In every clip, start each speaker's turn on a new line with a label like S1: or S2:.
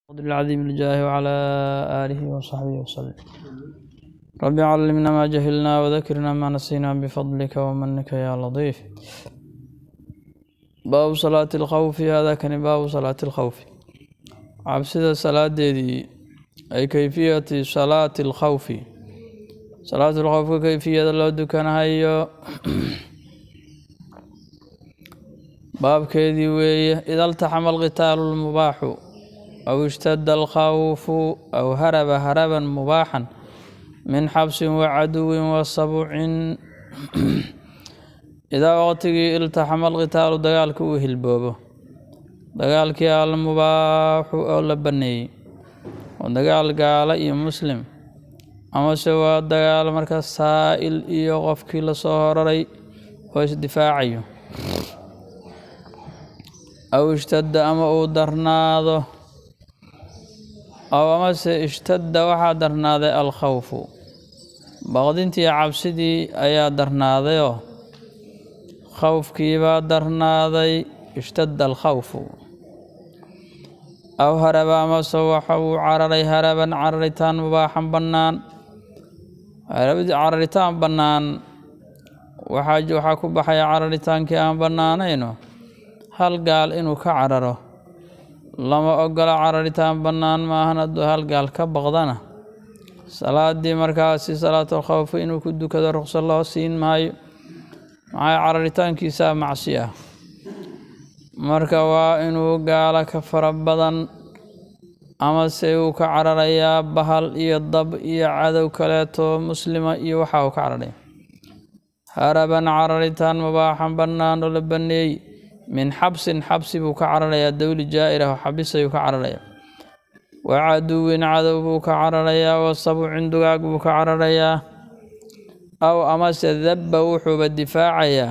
S1: قدر العظيم الجاه وعلى آله وصحبه وسلم رب علمنا ما جهلنا وذكرنا ما نسينا بفضلك ومنك يا لطيف باب صلاة الخوف هذا كان باب صلاة الخوف عبسد صلاة دي أي كيفية صلاة الخوف صلاة الخوف كيفية لو دكان هايو باب كيدي وي إذا التحم القتال المباح أو اشتد الخوف أو هرب هربا مباحا من حبس وعدو وصبع إذا وقتي التحم القتال دقالك وهلبوبه dagaalkii almubaaxu oo la baneeyey oo dagaal gaala iyo muslim amase waa dagaal marka saa'il iyo qofkii lasoo horaray oo isdifaacayo aw ishtadda ama uu darnaado aw amase ishtadda waxaa darnaaday alkhawfu baqdintii cabsidii ayaa darnaadayoo khawfkiibaa darnaaday ishtadda alkhawfu aw haraba amase waxa uu cararay haraban cararitaan mubaaxan bannaan cararitaan bannaan waxaa ku baxaya cararitaankii aan bannaanayno hal gaal inuu ka cararo lama ogola cararitaan bannaan maahan hadduu hal gaal ka baqdana salaadii markaasi salaatul khawfi inuu ku dukado ruqso loo siin maayo maxaa cararitaankiisaa macsi ah marka waa inuu gaalo ka fara badan amase uu ka cararayaa bahal iyo dab iyo cadow kaleeto muslima iyo waxa uu ka cararaya haraban cararitaan mubaaxan bannaan oo la baneeyey min xabsin xabsi buu ka cararayaa dowli jaa'irah oo xabisayuu ka cararaya wa caduwin cadow buu ka cararayaa wa sabucin dugaag buu ka cararayaa aw amase dabba wuxuuba difaacayaa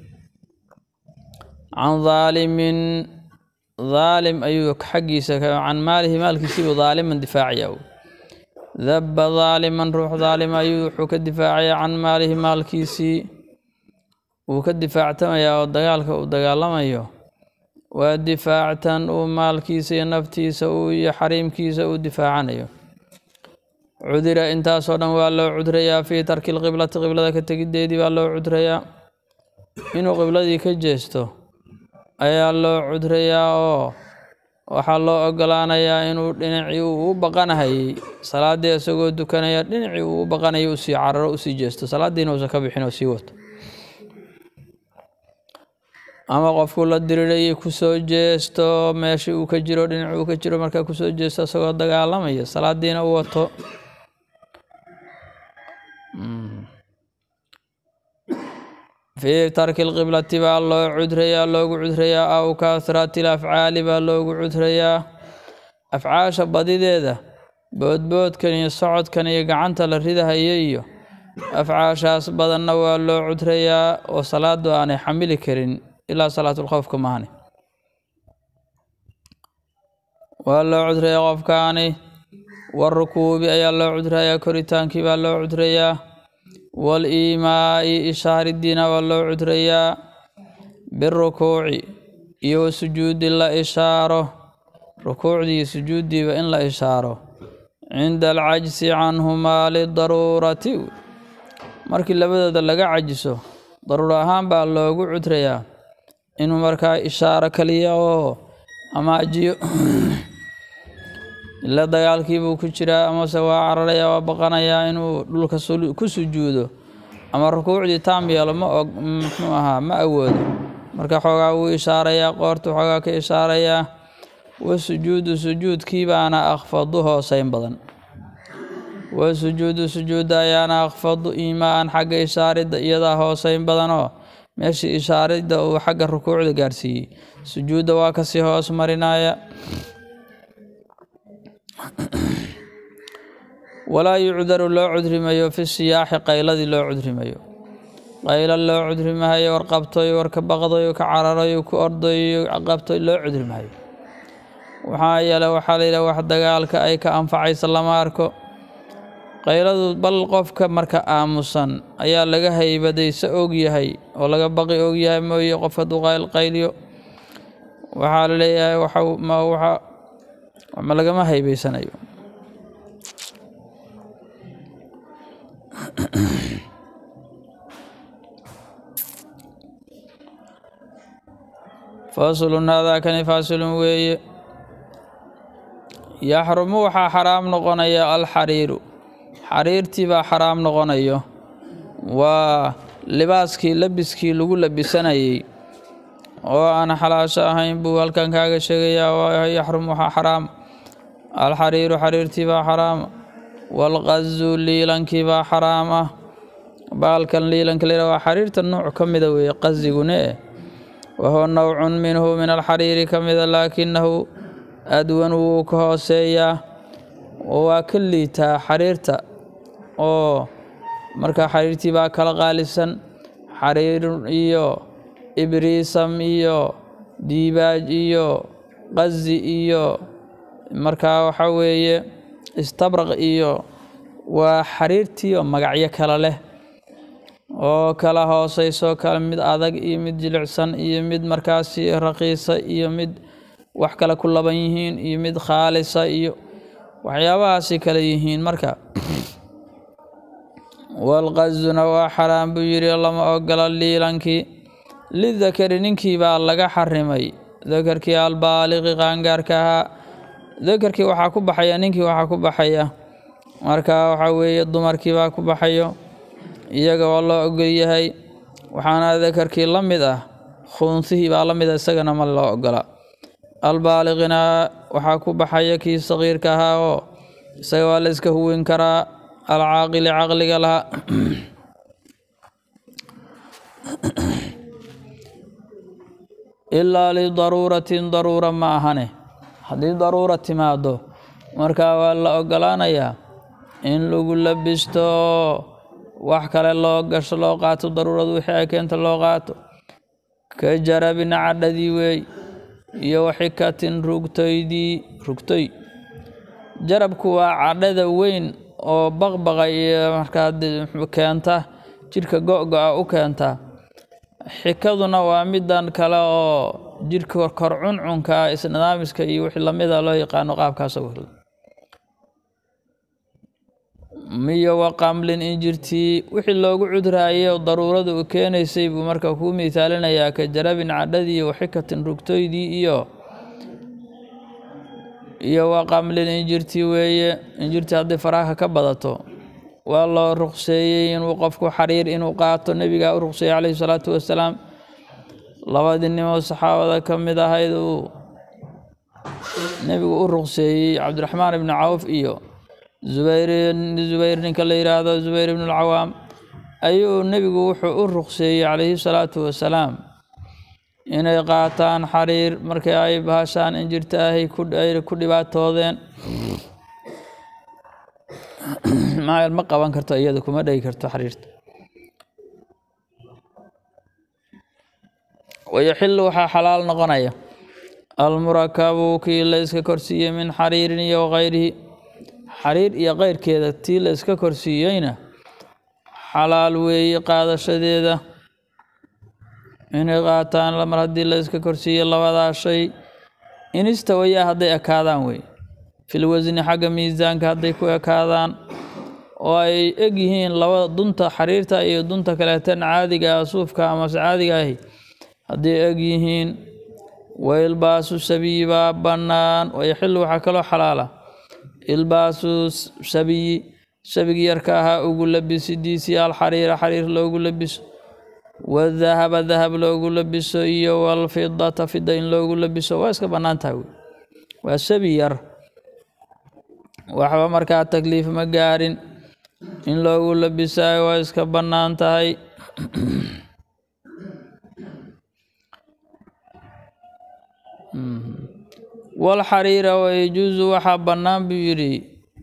S1: can daalimin daalim ayuu xaggiisa can maalihi maalkiisiibuu daaliman difaacayaa dabba daaliman ruux daalima ayuu wuxuu ka difaacayaa can maalihi maalkiisii wuu ka difaactamayaa oo dagaalka uu dagaalamayo waa difaactan uu maalkiisa iyo naftiisa uu iyo xariimkiisa uu difaacanayo cudira intaasoo dhan waa loo cudrayaa fii tarki lqiblati qiblada ka tegiddeedii baa loo cudrayaa inuu qibladii ka jeesto ayaa loo cudrayaa oo waxaa loo ogolaanayaa inuu dhinacii uu u baqanahayey salaaddii isagoo dukanaya dhinacii uu u baqanaya usii cararo usii jeesto salaaddiina uusan ka bixin oo sii wato ama qofku la dirirayay kusoo jeesto meeshii uu ka jiro dhinaci uu ka jiro markaa kusoo jeesto isagoo dagaalamaya salaadiina u wato fii tarki lqiblati baa loo cudrayaa loogu cudrayaa aw kahrati lafcaali baa loogu cudrayaa afcaasha badideeda boodboodkan iyo socodkan iyo gacanta la ridahaya iyo afcaashaas badanna waa loo cudrayaa oo salaadu aanay xamili karin ilaa salaatulkhowfka maahani waa loo cudrayaa qofkaani warukuubi ayaa loo cudrayaa koritaankii baa loo cudrayaa wal-iimaa'i ishaaridiina waa loo cudrayaa birukuuci iyo wasujuudi la ishaaro rukuucdii iyo sujuuddiiba in la ishaaro cinda alcajsi canhumaa lidaruurati markii labadooda laga cajiso daruur ahaan baa loogu cudrayaa inuu markaa ishaaro kaliya oo amaajiyo ila dagaalkiibuu ku jiraa amase waa cararaya waa baqanayaa inuu dhulka ku sujuudo ama rukuucdii taam yeelo ma og muxuu ahaa ma awoodo marka xoogaa wuu ishaarayaa qoortu xoogaa ka ishaarayaa wa sujuudu sujuudkii baana akhfadu hooseyn badan wa sujuudu sujuudda ayaana akhfadu iimaan xagga ishaaridda iyadaa hooseyn badanoo meeshii ishaaridda uu xagga rukuucda gaarsiiyey sujuudda waa kasii hoos marinaya walaa yucdaru loo cudrimayo fi siyaaxi qayladii loo cudrimayo qaylo loo cudrimahayo war qabtoy war ka baqdayo ka cararayo ku ordayo qabtoy loo cudrimahayo waxaa yeele waxaa la yidhaha wax dagaalka ay ka anfacaysa lama arko qayladu bal qofka marka aamusan ayaa laga haybadaysa ogyahay oo laga baqi ogyahay mooye qof hadduu qayl qayliyo waxaa la leeyahay waxa ma lagama haybeysanayo faslun haadaakani faasilun weeye yaxrumu waxaa xaraam noqonaya alxariiru xariirtii baa xaraam noqonayo waa libaaskii labiskii lagu labisanayey oo aan xalaasho ahayn buu halkan kaaga sheegayaa waa yaxrum waxaa xaraam alxariiru xariirtii baa xaraam waalqazu liilankii baa xaraam ah baalkan liilanka la waa xariirta nooc ka mida weeye qasigune wahuwa nowcun minhu min alxariiri ka mida laakinahu adwan wuu ka hooseeyaa oo waa ka liitaa xariirta oo markaa xariirtii baa kala qaalisan xariir iyo ibriisam iyo diibaaj iyo qazi iyo markaa waxa weeye istabraq iyo waa xariirtii oo magacyo kale leh oo kala hooseyso kale mid adag iyo mid jilicsan iyo mid markaasi raqiisa iyo mid wax kale ku laban yihiin iyo mid khaalisa iyo waxyaabahaasi kale yihiin marka walqazuna waa xaraam buu yidhi lama ogola liilankii lidakari ninkii baa laga xarimay dakarkii albaaliqi qaangaarka ahaa dakarkii waxaa ku baxaya ninkii waxaa ku baxaya marka waxaa weeye dumarkii baa ku baxayo iyaga waa loo ogol yahay waxaana dakarkii la mid ah khuunsihii baa la mid ah isagana ma loo ogola albaaliqina waxaa ku baxaya kii saqiirka ahaa oo isaga waa la iska huwin karaa alcaaqili caqliga lahaa ilaa lidaruuratin daruura ma ahane haddii daruura timaado markaa waa la ogolaanayaa in lagu labisto wax kale loo gasho loo qaato daruuradu wixii ay keenta loo qaato ka jarabin cadhadii weey iyo waxikatin rugtoydii rugtoy jarabku waa cadhada weyn oo baqbaqa iyo markaa keenta jidhka go-go-a u keenta xikaduna waa midan kale oo jidhka kor cuncunka isnidaamiska iyo wixii lamida loo yaqaano qaabkaasoo kale miyo waqamlin injirtii wixii loogu cudraayay oo daruurada u keenaysay buu marka kuu miisaalinayaa ka jarabin cadhadii waxikatin rugtoydii iyo iyo waqamlin injirtii weeye injirtii haddii faraha ka badato waa loo ruqseeyey inuu qofku xariir inuu qaato nebigaa u ruqseeyey calayhi salaatu wasalaam labadii nimoo saxaabada ka mid ahayd uu nebigu u ruqseeyey cabdiraxmaan ibni cawf iyo zubayr zubayr ninka la yidhaahdo zubayr ibn alcawaam ayuu nebigu wuxuu u ruqseeyey calayhi salaatu wasalaam inay qaataan xariir markii ay bahashaan injirta ahay ay ku dhibaatoodeen maayel ma qaban karto iyada kuma dhegi karto xariirta wayaxilu waxaa xalaal noqonaya almurakabu kii la iska korsiiyey min xariirin iyo wagayrihi xariir iyo keyrkeeda tii la iska korsiiyeyna xalaal weeye qaadashadeeda inay qaataan mar haddii la iska korsiiyey labadaa shay inistawayaa hadday ekaadaan wey fil wasni xagga miisaanka hadday ku ekaadaan oo ay eg yihiin labada dunta xariirta iyo dunta kaleetan caadiga ah suufka amase caadiga ahi hadday eg yihiin wailbaasu sabiyi baa bannaan wayaxilu waxaa kaloo xalaala ilbaasu sabiyi sabigi yarka ahaa ugu labisidiisii alxariira xariir loogu labiso wadahaba dahab loogu labiso iyo walfidata fida in loogu labiso waa iska bannaan tahay wey waa sabi yar waxba markaa takliif ma gaarin in loogu labisayo waa iska bannaan tahay walxariira wayajuusu waxaa bannaan buu yidhi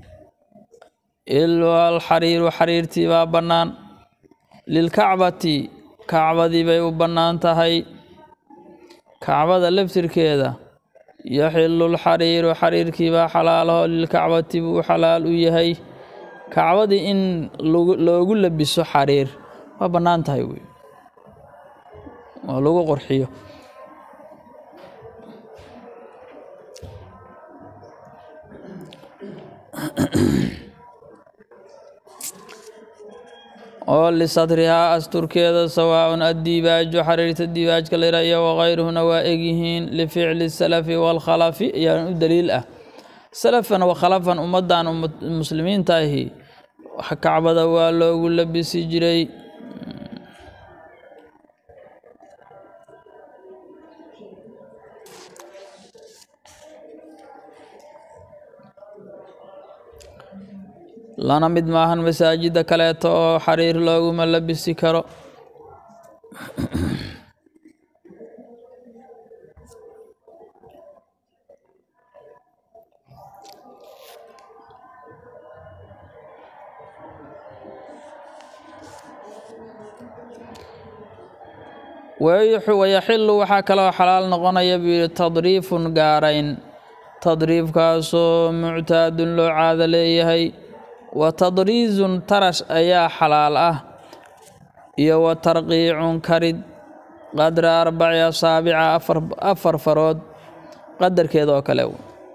S1: alxariiru xariirtii baa bannaan lilkacbati kacbadii bay u bannaan tahay kacbada laftirkeeda yaxilu lxariiru xariirkii baa xalaalaho lilkacbati buu xalaal u yahay kacbadii in loogu labiso xariir waa bannaan tahay wey oo lagu qurxiyo oo lisatrihaa asturkeeda sawaaun addiibaaju xariirta diibaajka layra iyo wakayruhuna waa egyihiin lificli salafi waalkhalafi ayaa u daliil ah salafan wakhalafan ummaddan muslimiinta ahi kacbada waa loogu labisi jiray lana mid maahan masaajida kaleeto oo xariir looguma labisi karo wayaxilu waxaa kaloo xalaal noqonaya buu yihi tadriifun gaarayn tadriifkaasoo muctaadun loo caado leeyahay wa tadriizun tarash ayaa xalaal ah iyo wa tarqiicun karid qadra arbaci asaabica afar farood qadarkeeda oo kale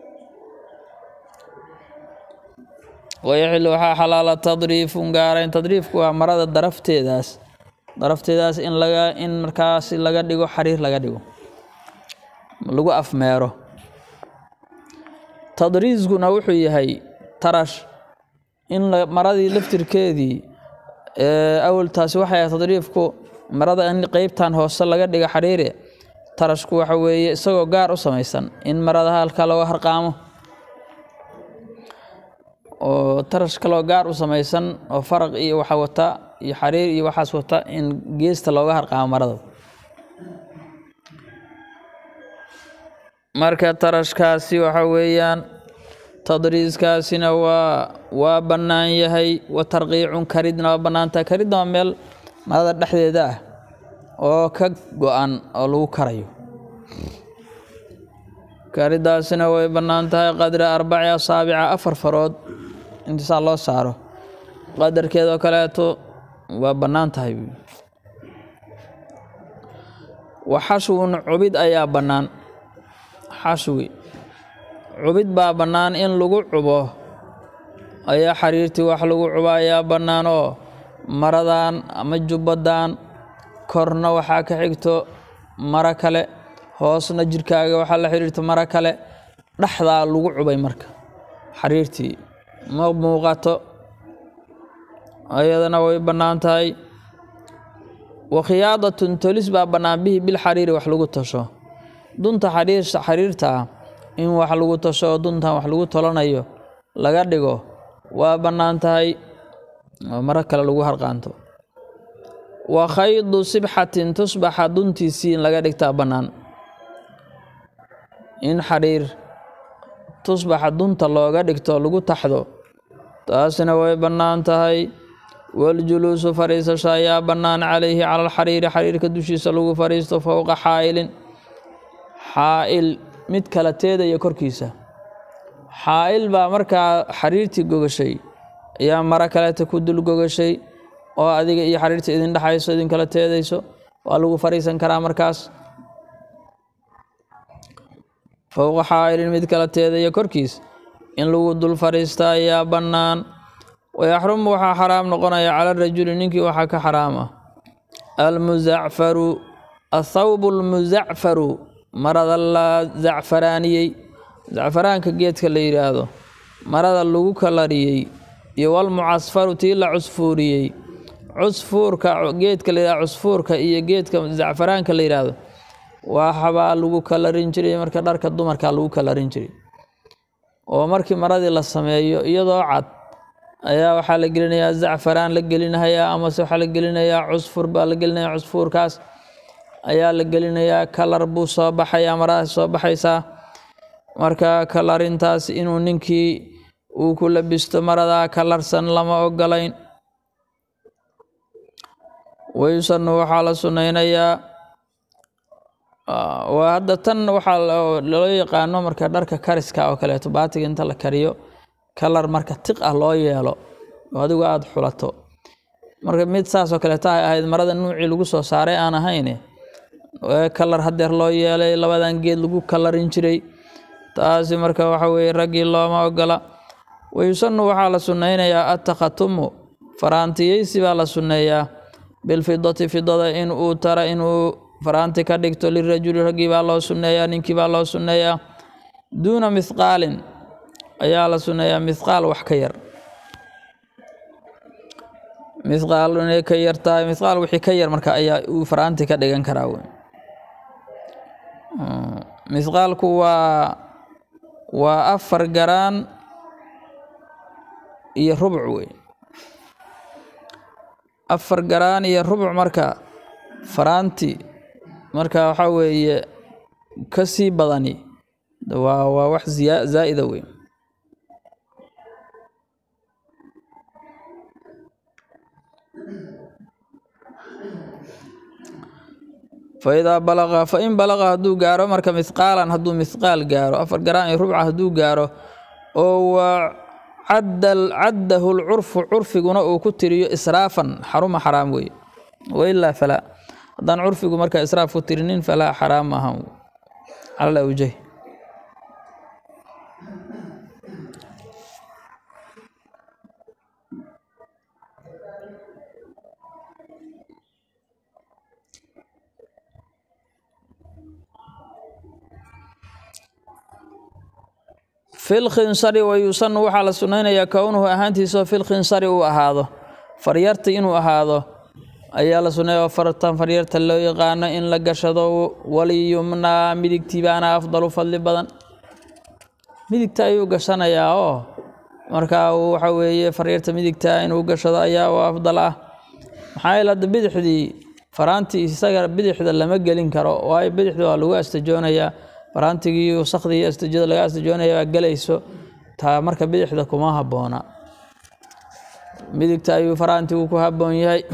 S1: wayaxilu waxaa xalaala tadriifun gaarayn tadriifku waa marada darafteedaas darafteedaas in laga in markaasi laga dhigo xariir laga dhigo lagu afmeero tadriiskuna wuxuu yahay tarash in maradii laftirkeedii awaltaasi waxay ahay tadriifku marada in qeybtan hoose laga dhigo xariire tarashku waxa weeye isagoo gaar u samaysan in marada halka looga harqaamo oo tarash kaloo gaar u samaysan oo faraq iyo waxa wata iyo xariir iyo waxaas wata in geesta looga harqaamo marada marka tarashkaasi waxa weeyaan tadriiskaasina waa waa bannaan yahay wa tarqiicun karidna waa bannaantaha karidna waa meel marada dhexdeeda ah oo ka go-an oo lagu karayo karidaasina way bannaan tahay qadra arbaci asaabica afar farood intisaa loo saaro qadarkeedoo kaleeto waa bannaan tahay wa xashwun cubid ayaa bannaan xashwi cubid baa bannaan in lagu cubo ayaa xariirtii wax lagu cubo ayaa bannaan oo maradan ama jubbadan korna waxaa ka xigto maro kale hoosna jirkaaga waxaa la xiriirta maro kale dhexdaa lagu cubay marka xariirtii ma muuqato ayadana way bannaan tahay wa khiyaadatun tolis baa bannaan bihi bilxariiri wax lagu tasho dunta xariirta ah in wax lagu tasho oo duntan wax lagu tolanayo laga dhigo waa bannaan tahay oo maro kale lagu harqaanto wa khaydu sibxatin tusbaxa duntiisii in laga dhigtaa bannaan in xariir tusbaxa dunta looga dhigto lagu taxdo taasina way bannaan tahay waljuluusu fariisasho ayaa bannaan calayhi cala alxariiri xariirka dushiisa lagu fariisto fowqa xaa'ilin xaa'il mid kala teedaya korkiisa xaa'il baa markaa xariirtii gogashay ayaa maro kaleeta ku dul gogashay oo adiga iyo xariirta idin dhexayso idin kala teedayso waa lagu fariisan karaa markaas fowqa xaa'ilin mid kala teedaya korkiis in lagu dul fariista ayaa bannaan wayaxrumu waxaa xaraam noqonaya cala rajuli ninkii waxaa ka xaraama almuzacfaru athawbu almuzacfaru marada la zacfaraaniyey zacfaraanka geedka la yidhaahdo marada lagu kalariyey iyo walmucasfaru tii la cusfuuriyey cusfuurka geedka la yidhahdo cusfuurka iyo geedka zacfaraanka la yidhaahdo waxbaa lagu kalarin jiray marka dharka dumarkaa lagu kalarin jiray oo markii maradii la sameeyo iyadoo cad ayaa waxaa la gelinayaa zacfaraan la gelinayaa amase waxaa la gelinayaa cusfur baa la gelinayaa cusfuurkaas ayaa la gelinayaa kalar buu soo baxayaa maradaas soo baxaysaa marka kalarintaas inuu ninkii uu ku labisto maradaa kalarsan lama ogolayn wayusanu waxaa la sunnaynayaa waa hadda tan waxaa loo yaqaano marka dharka kariska oo kaleeto baatiga inta la kariyo kalar marka tiq ah loo yeelo oo adigu aada xulato marka mid saasoo kaleeto ay ahayd marada nuucii lagu soo saaray aan ahayne kalar hadeer loo yeelay labadan geed lagu kalarin jiray taasi marka waxa weye raggii looma ogola wayusanu waxaa la sunnaynayaa attakhatumu faraantiyeysi baa la sunneeyaa bilfidati fidada in uu tara inuu faraanti ka dhigto lirajuli raggii baa loo sunneeyaa ninkii baa loo sunneeyaa duuna mithqaalin ayaa la sunneeyaa mithqaal wax ka yar mithqaal inay ka yar tahay mithqaal wixii ka yar marka ayaa uu faraanti ka dhigan karaa wey mithqaalku waa waa afar garaan iyo rubuc wey afar garaan iyo rubuc marka faraanti marka waxaa weeye ka sii badani waa waa wax ziya zaa'ida wey faidaa balaqa fain balaqa hadduu gaaro marka mithqaalan hadduu mithqaal gaaro afar garaan iyo rubca hadduu gaaro oo waa cadda caddahu lcurfu curfiguna uu ku tiriyo israafan xaruma xaraam wey wailaa falaa haddaan curfigu markaa israaf ku tirinin falaa xaraam maahan cala awjah fil khinsari wayusanu waxaa la sunnaynayaa kownuhu ahaantiisao fil khinsari uu ahaado faryarta inuu ahaado ayaa la sunneeya fartan faryarta loo yaqaano in la gashado waliyumnaa midigtii baana afdalu fadli badan midigta ayuu gashanayaa oo markaa waxa weeye faryarta midigta inuu gashado ayaa u afdal ah maxaa yeele hadda bidixdii faraantii isaga bidixda lama gelin karo waayo bidixda waa lagu astajoonayaa faraantigii wasakhdii iyo astajada laga astajoonaya baa gelayso taa marka bidixda kuma habboona midigta ayuu faraantigu ku habboon yahay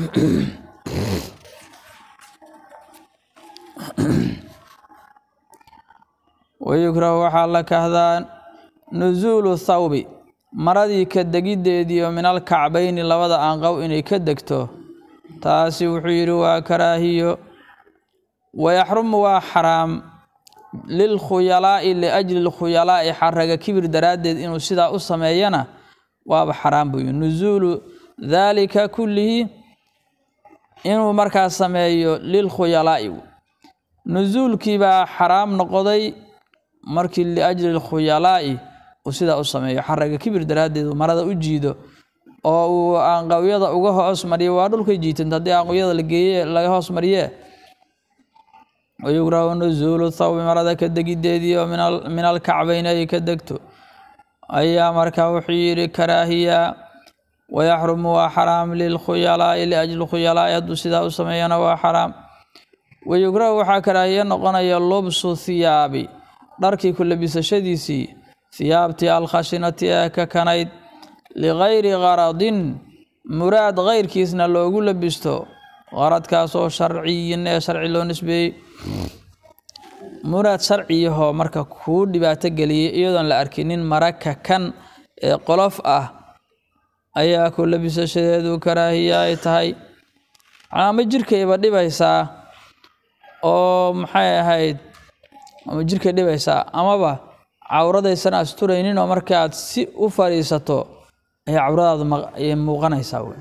S1: wayukrahu waxaa la kahdaa nusuulu thawbi maradii ka degiddeediio min alkacbayni labada aanqow inay ka degto taasi wuxuu yidhi waa karaahiyo wayaxrumu waa xaraam lilkhuyalaa'i liajli lkhuyalaa'i xaraga kibir daraaddeed inuu sidaa u sameeyana waaba xaraam buu yihi nusuulu daalika kullihi inuu markaa sameeyo lilkhuyalaa'i nusuulkii baa xaraam noqoday markii liajli lkhuyalaa'i uu sidaa u sameeyo xaraga kibir daraaddeed uu marada u jiido oo uu aanqawyada uga hoos mariyo waa dhulkay jiitanta haddii aanqawyada la geeye laga hoos mariye wayugrahu nusuulu thawbi marada ka degiddeedii oo min alkacbayni ay ka degto ayaa markaa wuxuu yidhi karaahiya wayaxrumu waa xaraam lilkhuyalaa'i liajli khuyalaa'i hadduu sidaa u sameeyana waa xaraam wayugrahu waxaa karaahiye noqonaya lubsu thiyaabi dharkii ku labisashadiisii thiyaabtii alkhashinati ee ka kanayd ligayri qaradin muraad kayrkiisna loogu labisto qaradkaasoo sharciyin ee sharci loo nisbeeyey muraad sharciyahoo marka kuu dhibaato geliyay iyadoon la arkinin maraka kan ee qolof ah ayaa ku labisashadeedu karaahiya ay tahay ama jirkayba dhibaysaa oo maxay ahayd ama jirkay dhibaysaa amaba cawradaysan asturaynin oo markaaad si u fadhiisato ayaa cawradaadu ay muuqanaysaa wey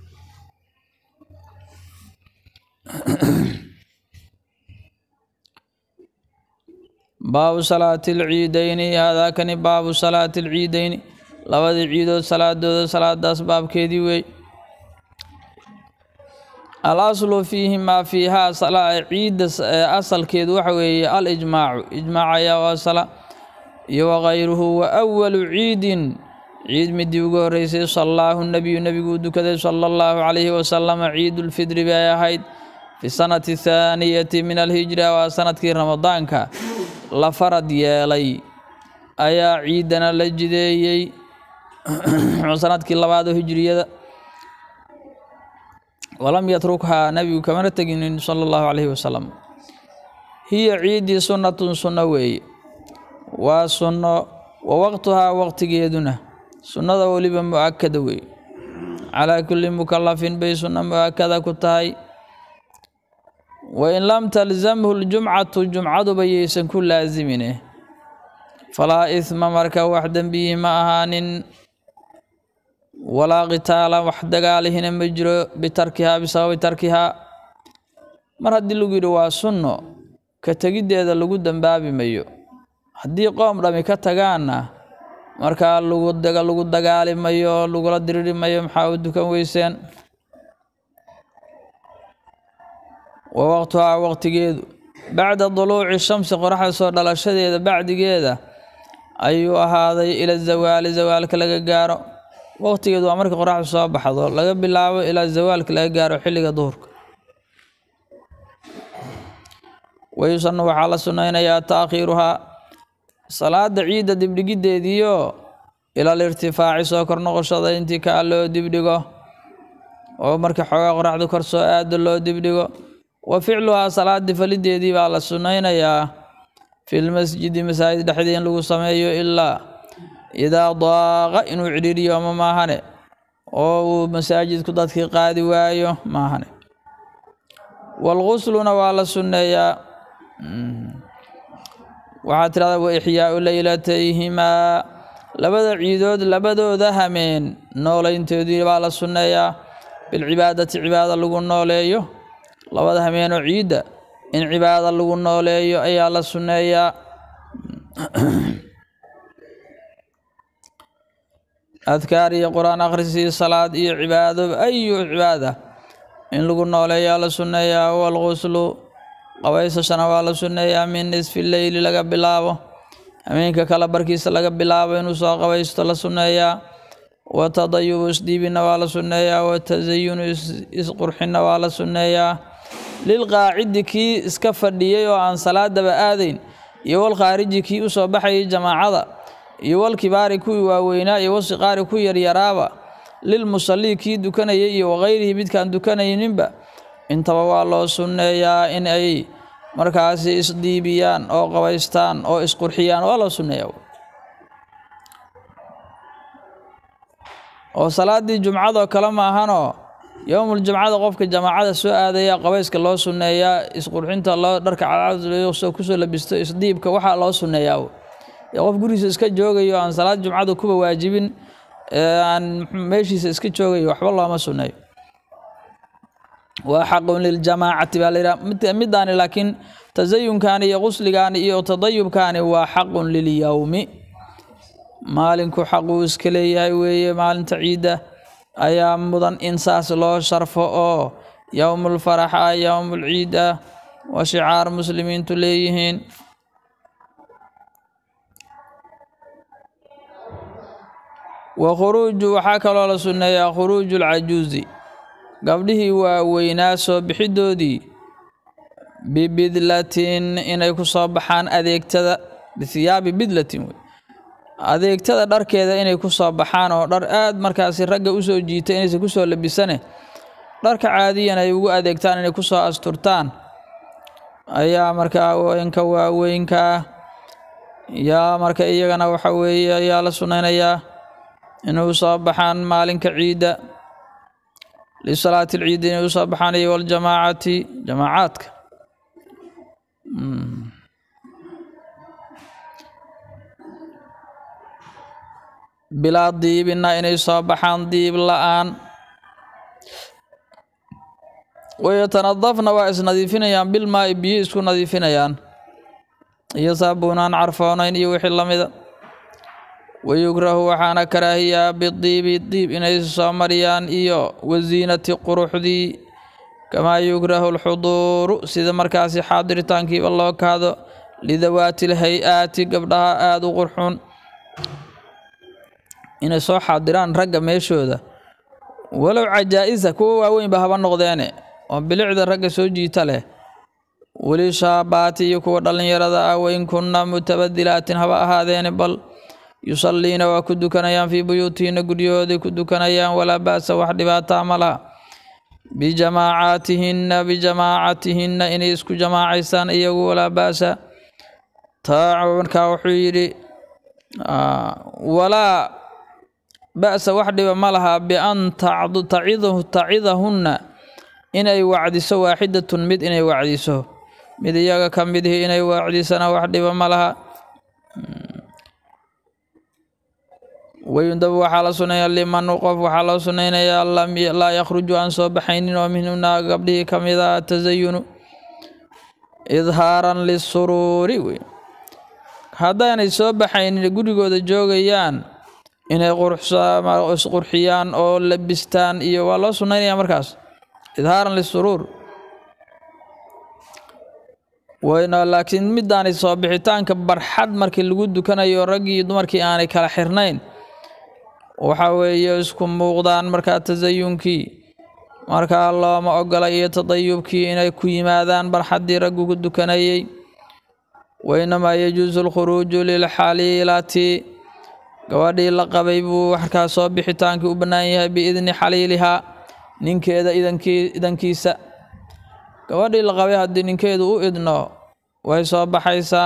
S1: baabu salaati alciidayni haadaakani baabu salaati alciidayni labadii ciidood salaadooda salaadaas baabkeedii wey al aslu fiihimaa fiihaa ciidda asalkeedu waxa weeye al ijmaacu ijmaac ayaa u asala iyo wakayruhu wa awalu ciidin ciid midii ugu horreysay sallaahu nebiyu nebiguu dukaday sala allahu calayhi wasalama ciidulfidri bay ahayd fi sanati thaaniyati min alhijra waa sanadkii ramadaanka la farad yeelay ayaa ciidana la jideeyey sanadkii labaad oo hijriyada walam yatrukhaa nebigu kamana teginin sala allahu calayhi wasalam hiya ciiddii sunnatun sunno weeye waa sunno wa waqtuhaa waqtigeeduna sunnada weliba mu-akada weeye calaa kulli mukalafin bay sunno mu-akada ku tahay wain lam talzamhu ljumcatu jumcaduba yaysan ku laasimine falaa ihma marka wax dembihi ma ahaanin walaa qitaala wax dagaalihina ma jiro bitarkihaa bisababi tarkihaa mar haddii lagu yidhi waa sunno ka tegiddeeda lagu dambaabi mayo haddii qoom dhami ka tagaanna markaa lagu lagu dagaali mayo lagula diriri mayo maxaa u dukan weyseen wa waqtuhaa waqtigeedu bacda duluuci shamsi qoraxda soo dhalashadeeda bacdigeeda ayuu ahaaday ila zawaali zawaalka laga gaaro waqtigeedu waa markii qoraxdu soo baxdo laga bilaabo ilaa zawaalka laga gaaro xilliga duhurka wayusanu waxaa la sunnaynayaa taakhiiruhaa salaada ciidda dibdhigiddeediio ilal irtifaaci soo kor noqoshada intii kaa loo dibdhigo oo marka xoogaa qoraxdu kor soo aado loo dibdhigo wa ficluhaa salaadii falideedii baa la sunnaynayaa filmasjidi masaajid dhexdii in lagu sameeyo ilaa idaa daaqa inuu cidhiiriyo ma maahane oo uu masaajidku dadkii qaadi waayo maahane walgusluna waa la sunneeyaa waxaa tirahdaa wa ixyaau leylatayhimaa labada ciidood labadooda hameen nooleyntoodii baa la sunneeyaa bilcibaadati cibaada lagu nooleeyo labada hameenoo ciidda in cibaada lagu nooleeyo ayaa la sunneeyaa adkaar iyo qur-aan akhrisii salaad iyo cibaado ayu cibaada in lagu nooleeyaa la sunneeyaa walguslu qabaysashana waa la sunneeyaa min nisfi leyli laga bilaabo hameenka kala barkiisa laga bilaabo inuu soo qabaysto la sunneeyaa wa tadayubu isdhiibina waa la sunneeyaa wa tasayunu isqurxinna waa la sunneeyaa lilqaacidi kii iska fadhiyey oo aan salaadaba aadayn iyo walkhaariji kii u soo baxayay jamaacada iyo walkibaari kuwii waaweynaa iyo wasiqaari ku yaryaraaba lilmusallii kii dukanayay iyo wakayrihi midkaan dukanayninba intaba waa loo sunneeyaa in ay markaasi isdiibiyaan oo qabaystaan oo isqurxiyaan waa loo sunneeyaa oo salaaddii jumcadoo kale maahanoo yowmuljumcada qofka jamaacada soo aadaya qabayska loo sunneeyaa isqurxinta loo dharka cadcad kusoo labisto isdiibka waxaa loo sunneeyaa qof gurigiisa iska joogayo aan salaad jumcada kuba waajibin aan meeshiisa iska joogayo waxba looma sunneeyo waa xaqun liljamaacati baa layidhaha midaani laakiin tasayunkaani iyo qusligaani iyo tadayubkaani waa xaqun lilyowmi maalinku xaquu iska leeyahay weeye maalinta ciidda ayaa mudan in saas loo sharfo oo yowmulfarax ah yowmulciid ah waa shicaar muslimiintu leeyihiin wa khuruuju waxaa kaloo la sunneeyaa khuruuju lcajuuzi gabdhihii waaweynaa soo bixidoodii bibidlatin inay ku soo baxaan adeegtada bihiyaabi bidlatin wey adeegtada dharkeeda inay ku soo baxaan oo dhar aad markaasi ragga usoo jiita inaysan kusoo labisane dharka caadiyan ay ugu adeegtaan inay kusoo asturtaan ayaa markaa inka waaweynkaa yaa marka iyagana waxa weeye ayaa la sunnaynayaa inay soo baxaan maalinka ciidda lisalaati alciidi inay usoo baxaan iyo waljamaacati jamaacaadka bilaa diibina inay soo baxaan diib la-aan wayatanadafna waa isnadiifinayaan bilmaai biyo isku nadiifinayaan iyo saabuunaan carfoonayn iyo wixii lamida wayukrahu waxaana karaahiyaa bidiibi diib inay soo mariyaan iyo wasiinati quruxdii kamaa yukrahu alxuduuru sida markaasi xaadiritaankiiba loo kaado lidawaati lhay-aati gabdhaha aada u qurxun inay soo xaadiraan ragga meeshooda walow cajaa-isa kuwa waaweynba haba noqdeene oo bilicda ragga soo jiita leh weli shaabaati iyo kuwa dhallinyarada ah wain kunna mutabadilaatin haba ahaadeene bal yusalliina waa ku dukanayaan fii buyuutihinna guryahooday ku dukanayaan walaa ba'sa wax dhibaataa ma laha bijamaacaatihinna bijamaacatihinna inay isku jamaacaysaan iyagu walaa ba'sa taa markaa wuxuu yidhi walaa ba'sa wax dhiba ma laha bian tacidahunna inay wacdiso waaxidatun mid inay wacdiso mid iyaga ka midihi inay wacdisana wax dhiba ma laha wayundabu waxaa la suneeyaa liman qof waxaa loo sunaynayaa laa yakhruju aan soo baxaynin oo minhumna gabdhihii ka mid a tasayunu idhaaran lisuruuri wey haddaanay soo baxaynin gurigooda joogayaan inay isqurxiyaan oo labistaan iyo waa loo sunaynaya markaas idhaaran lisuruur wayna laakiin midaanay soo bixitaanka barxad markii lagu dukanayo raggii iyo dumarkii aanay kala xirnayn waxa weeye isku muuqdaan markaa tasayunkii markaa looma ogola iyo tadayubkii inay ku yimaadaan barxaddii raggu ku dukanayey wainamaa yajuusu alkhuruuju lilxaliilati gabadhii la qabay buu markaa soo bixitaankii u bannaan yahay biidni xaliilihaa ninkeeda idankii idankiisa gabadhii la qabay haddii ninkeedu u idno way soo baxaysaa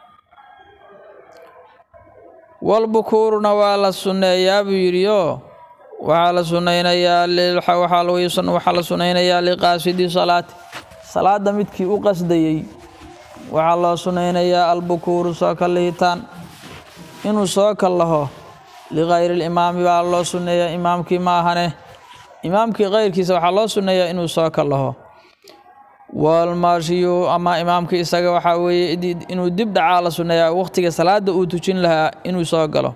S1: walbukuuruna waa la sunneeyaa buu yidhi oo waxaa la sunaynayaa waxaa la sunaynayaa liqaasidi salaati salaadda midkii u qasdayey waxaa loo sunaynayaa albukuuru soo kallihitaan inuu soo kallaho likayri limaami baa loo sunneeyaa imaamkii ma ahane imaamkii kayrkiisa waxaa loo sunneeyaa inuu soo kallaho walmaashiyu ama imaamkii isaga waxaa weeye inuu dib dhacaa la sunneeyaa waqtiga salaada uu tujin lahaa inuu soo galo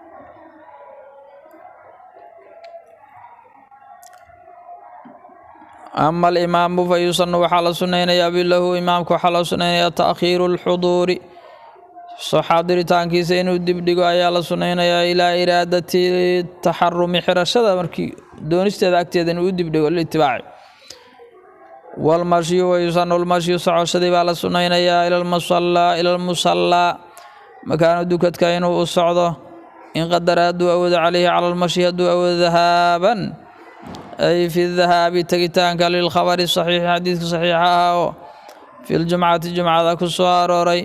S1: ama alimaamu fa yusanu waxaa la sunnaynayaa bilahu imaamka waxaa loo sunnaynayaa taakhiiru alxuduuri soo xaadiritaankiisa inuu dibdhigo ayaa la sunnaynayaa ilaa iraadati taxarumi xirashada markii doonisteeda agteeda inuu u dibdhigo litibaaci walmashyu wayusanu lmashyu socoshadii baa la sunnaynayaa ila lmusallaa ila lmusallaa makaanu dukadka inuu u socdo in qadara hadduu awoodo calayhi cala lmashyi hadduu awoodo dahaaban ay fi dahaabi tegitaanka lilkhabari saxiixi xadiidka saxiixa ah oo fi ljumcati jumcada ku soo arooray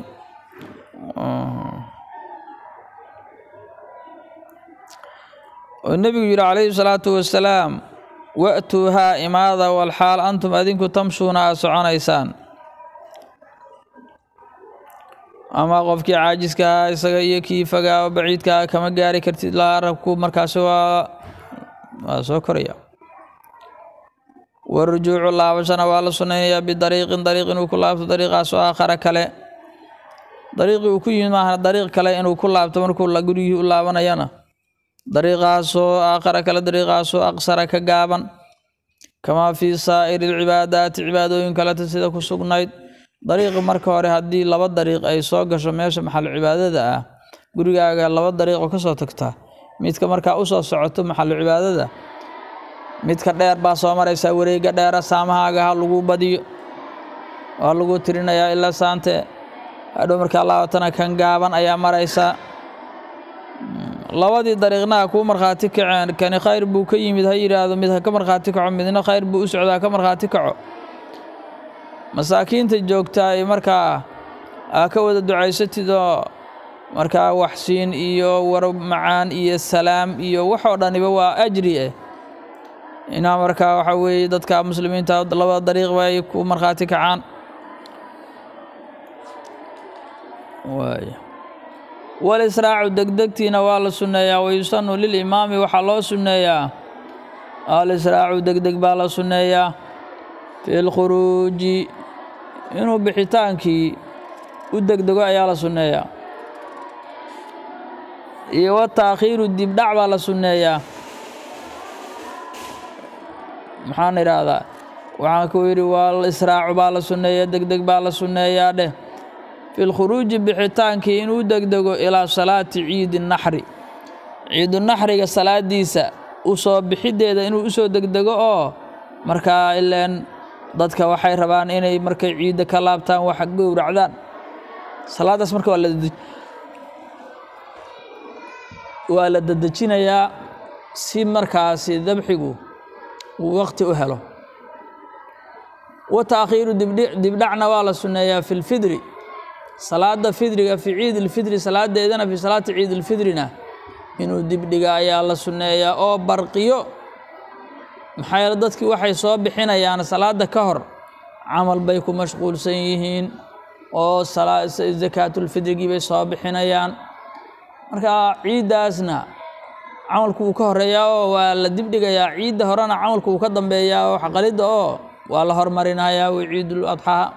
S1: oo nebigu yidhi calayhi salaatu wasalaam wa'tuuhaa imaada walxaal antum adinku tamshuuna aad soconaysaan ama qofkii caajiska ah isaga iyo kii fagaa oo baciidka ah kama gaari kartid laa rabku markaasi waa waa soo koraya warujuucu laabashana waa la sunnaynayaa bidariiqin dariiq inuu ku laabto dariiqaasoo aakhara kale dariiqii uu ku yimid maaha dariiq kale inuu ku laabto markuu gurigii u laabanayana dariiqaasoo aakhara kale dariiqaasoo aqsara ka gaaban kamaa fii saa'iri alcibaadaati cibaadooyin kaleta sida ku sugnayd dariiqi marka hore haddii laba dariiq ay soo gasho meesha maxal cibaadada ah gurigaaga laba dariiqoo ka soo tagtaa midka markaa u soo socoto maxalu cibaadada midka dheer baa soo maraysaa wareegga dheera saamahaaga ha lagu badiyo waa lagu tirinayaa ilaa saante hadhow markaa laabatana kan gaaban ayaa maraysaa labadii dariiqnaha kuu markhaati kaceen kani khayr buu ka yimid ha yidhaahdo mid ha ka markhaati kaco midna khayr buu u socdaa ka markhaati kaco masaakiinta joogtaa ay markaa aa ka wada ducaysatid oo markaa waxsiin iyo war macaan iyo salaam iyo waxoo dhaniba waa ajri eh inaa markaa waxaa weeye dadka muslimiinta labada dariiq bay ku markhaati kacaan waay walisraacu degdegtiina waa la sunneeyaa wayusanu lilimaami waxaa loo sunneeyaa alisraacu degdeg baa la sunneeyaa fi lkhuruuji inuu bixitaankii u degdego ayaa la sunneeyaa iyo wataakhiiru dibdhac baa la sunneeyaa maxaan idhaahdaa waxaan ku yidhi waa israacu baa la sunneeyaa degdeg baa la sunneeyaa dheh fi lkhuruuji bixitaankii inuu degdego ilaa salaati ciidi naxri ciidunaxriga salaadiisa u soo bixiddeeda inuu usoo degdego oo markaa ileen dadka waxay rabaan inay markay ciidda ka laabtaan wax gowracdaan salaadaas marka waa la waa la dedejinayaa si markaasi dabxigu uu waqti u helo wa taakhiiru dibdhacna waa la sunneeyaa fi lfidri salaada fidriga fi ciid ilfidri salaadeedana fi salaati ciid ilfidrina inuu dibdhiga ayaa la sunneeyaa oo barqiyo maxaa yeele dadkii waxay soo bixinayaan salaada ka hor camal bay ku mashquulsan yihiin oo sakaatulfidrigii bay soo bixinayaan marka ciiddaasna camalku wuu ka horeeyaa oo waa la dibdhigayaa ciidda horena camalku wuu ka dambeeyaa oo xaqalidda oo waa la hormarinayaa wa ciidul adxaa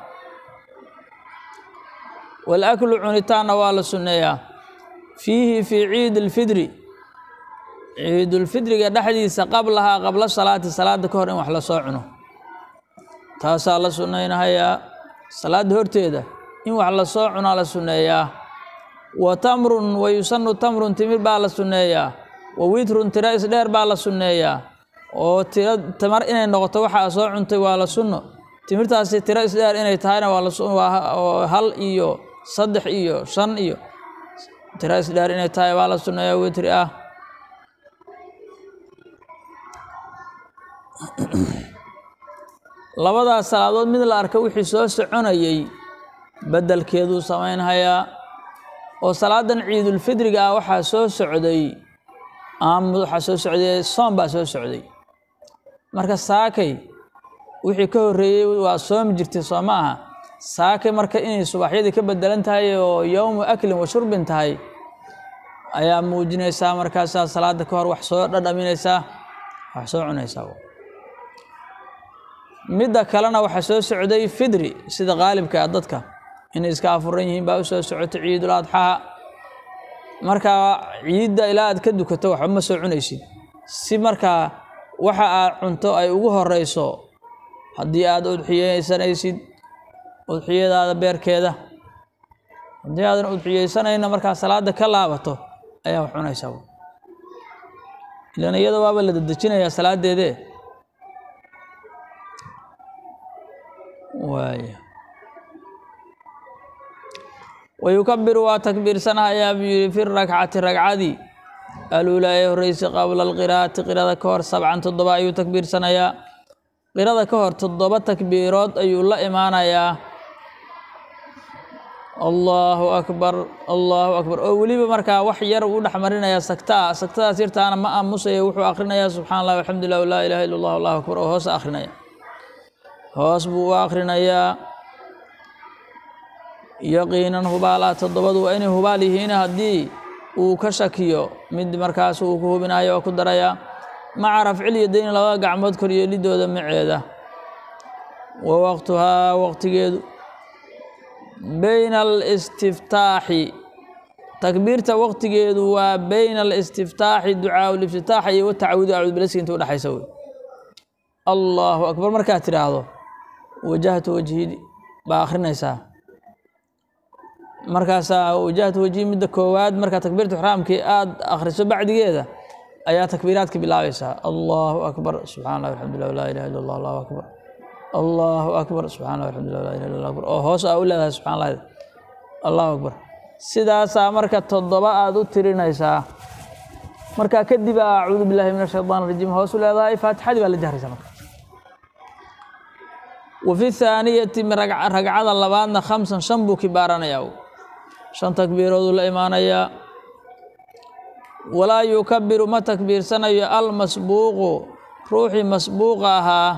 S1: walaklu cunitaanna waa la sunneeyaa fiihi fii ciidi lfidri ciidulfidriga dhexdiisa qablahaa qabla salaati salaada ka hor in wax lasoo cuno taasaa la sunnaynahayaa salaadda horteeda in wax lasoo cunaa la sunneeyaa wa tamrun wa yusanu tamrun timir baa la sunneeyaa wa witrun tiro isdheer baa la sunneeyaa oo tiro tamar inay noqoto waxaa soo cuntay waa la sunno timirtaasi tiro isdheer inay tahayna waa lawaa hal iyo saddex iyo shan iyo tiro isdheer inay tahay waa la sunneeyaa witri ah labadaas salaadood mid la arka wixii soo soconayey beddelkeeduu samaynhayaa oo salaadan ciidulfidriga ah waxaa soo socday waxaa soo socday soom baa soo socday marka saakay wixii ka horreeyey waa soomi jirtay soo ma aha saakay marka inay subaxyadii ka bedelan tahay oo yowmu aklin wa shurbin tahay ayaa muujinaysaa markaasaa salaada ka hor wax soo dhadhaminaysaa wax soo cunaysaa midda kalena waxaa soo socday fidri sida qaalibka ah dadka inay iska afuran yihiin baa u soo socotay ciidul adxaa markaa ciidda ilaa aad ka dukato waxba ma soo cunaysid si markaa waxa aad cunto ay ugu horeyso haddii aad udxiyeysanaysid udxiyadaada beerkeeda haddii aadan udxiyeysanayna markaa salaada ka laabato ayaa wax cunaysaa ilan iyada waaba la dedejinayaa salaadeedee waaya wayukabiru waa takbiirsanahayaa buu yihi fi rakcati ragcadii aluulaa ee horreysay qabla alqiraa'ati qirada ka hor sabcan toddoba ayuu takbiirsanayaa qirada ka hor toddoba takbiirood ayuu la imaanayaa allahu akbar allahu akbar oo weliba markaa wax yar u dhex marinaya sagtaa sagtadaas yartaana ma aamusaya wuxuu akhrinayaa subxana allah alxamdulilah laa ilaha illa allah allahu akbar oo hoosa akhrinaya hoos buu u akhrinayaa yaqiinan hubaalaa toddobadu waa inay hubaal yihiin haddii uu ka shakiyo mid markaas uu ku hubinayo oo ku darayaa maca rafcil yadayn labada gacmood koryeelidooda maceeda wa waqtuhaa waqtigeedu bayna alistiftaaxi takbiirta waqtigeedu waa bayna alistiftaaxi ducaa liftitaaxa iyo watacawudu acuud bilaski inta udhexaysa wey allahu akbar markaad tidhaahdo wajahtu wajhi baa akhrinaysaa markaasaa wajahtu wajhi midda koowaad markaa takbiirta ixraamkii aad akhriso bacdigeeda ayaa takbiiraadka bilaabaysaa allahu akbar subxana allah alxamdulilah laa ilaha illa allah allahu akbar allahu akbar subxana allah alxamdulilah laa ilaha illa allah akbar oo hoos aa u leedahay subxana allah allahu akbar sidaasaa marka toddoba aad u tirinaysaa markaa kadib a acuudu billahi min ashaytaan rajiim hoos u leedahay faatixadii baa la jahraysaa marka wa fi thaaniyati ragcada labaadna khamsan shan buu kibaaranayaa shan takbiirooduu la imaanayaa walaa yukabiru ma takbiirsanayo almasbuuqu ruuxii masbuuqa ahaa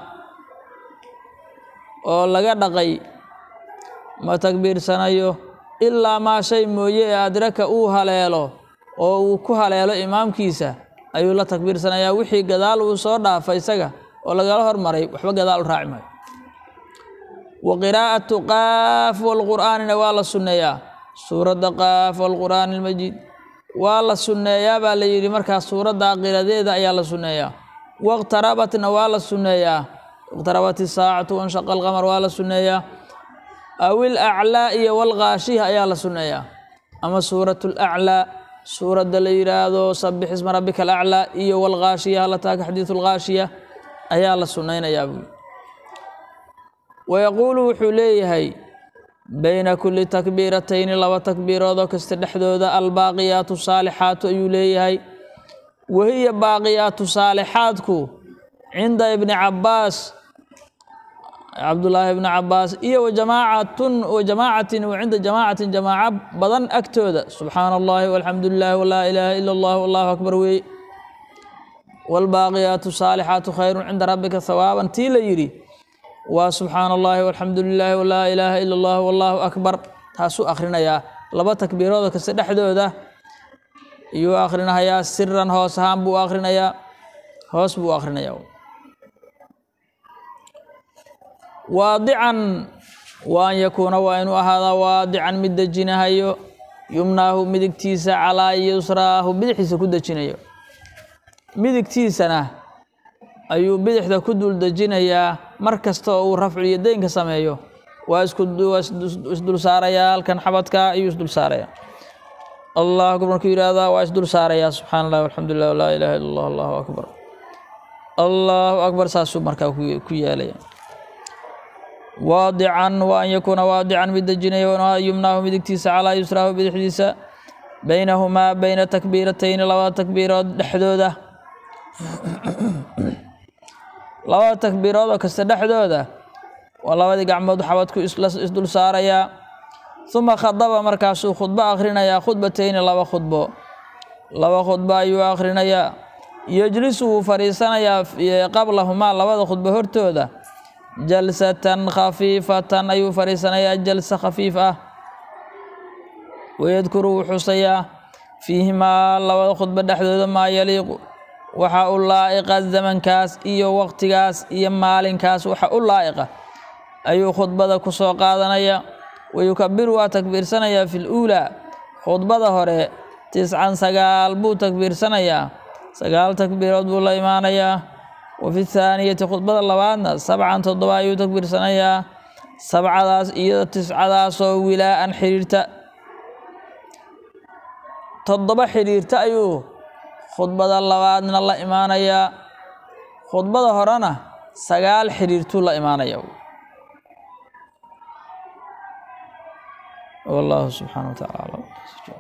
S1: oo laga dhaqay ma takbiirsanayo ilaa maa shay mooye ee adraka uu haleelo oo uu ku haleelo imaamkiisa ayuu la takbiirsanayaa wixii gadaal uu soo dhaafa isaga oo lagala hormaray waxba gadaal u raaci maayo wa qiraa'atu qaaf walqur'aanina waa la sunneeyaa suuradda qaaf walqur'aani almajiid waa la sunneeyaa baa la yidhi markaa suuradda qiradeeda ayaa la sunneeyaa waqtarabatna waa la sunneeyaa iqtarabat isaacatu wanshaqa alqamar waa la sunneeyaa awil aclaa iyo walkaashiha ayaa la sunneeyaa ama suuratu laclaa suuradda la yidhaahdo sabix isma rabbika alaclaa iyo walkaashiya halataaka xadiidu lkaashiya ayaa la sunnaynayaa buui wayaquulu wuxuu leeyahay bayna kulli takbiiratayni laba takbiiroodoo kasta dhexdooda albaaqiyaatu saalixaatu ayuu leeyahay wahiya baaqiyaatu saalixaadku cinda ibni cabbaas cabdullaahi ibni cabbaas iyo wajamaacatun wajamaacatin wa cinda jamaacatin jamaaco badan agtooda subxaana allahi walxamdu lilahi walaa ilaaha ila allah allahu akbar weeye waalbaaqiyaatu saalixaatu khayrun cinda rabbika hawaaban tii la yidhi waa subxaana allahi walxamdu lilaahi walaa ilaaha ila allah wallaahu akbar taasuu akhrinayaa laba takbiirooda kasta dhexdooda iyuu akhrinayaa siran hoos ahaan buu akhrinayaa hoos buu akhrinayaa waadican wa an yakuuna waa inuu ahaadaa waadican mid dejinahayo yumnaahu midigtiisa calaa yusraahu bidixdiisa ku dejinayo midigtiisana ayuu bidixda ku dul dejinayaa mar kasta oo uu rafculiyo deynka sameeyo waa isku waa isdul saarayaa halkan xabadka ayuu isdul saarayaa allah akbar markuu yidhaahdaa waa isdul saarayaa subxaana allah alxamdu lilah laa ilaha illa allah allahu akbar allahu akbar saasuu markaa ku yeelaya waadican wa an yakuuna waadican mid dejinaya yumnaahu midigtiisa calaa yusraahu bidixdiisa baynahumaa bayna takbiiratayni labada takbiirood dhexdooda labada takbiirood oo kasta dhexdooda waa labadii gacmood xabadku isdul saarayaa uma khadaba markaasuu khudbo akhrinayaa khudbatayni laba khudbo laba khudbo ayuu akhrinayaa yejlisu wuu fadhiisanayaa qablahumaa labada khudbo hortooda jalsatan khafiifatan ayuu fadhiisanayaa jalsa khafiif ah wayadkuru wuu xusayaa fiihimaa labada khudbo dhexdooda maa yaliiqu waxa u laa'iqa zamankaas iyo waqtigaas iyo maalinkaas waxa u laa'iqa ayuu khudbada ku soo qaadanaya wayukabiru waa takbiirsanayaa fi luulaa khudbada hore tiscan sagaal buu takbiirsanayaa sagaal takbiirood buu la imaanayaa wa fi thaaniyati khudbada labaadna sabcan toddoba ayuu takbiirsanayaa sabcadaas iyo tiscadaasoo wilaa'an xidhiirta toddoba xidhiirta ayuu khudbada labaadna la imaanayaa khudbada horena sagaal xidhiirtuu la imaanaya والله سبحانه وتعالى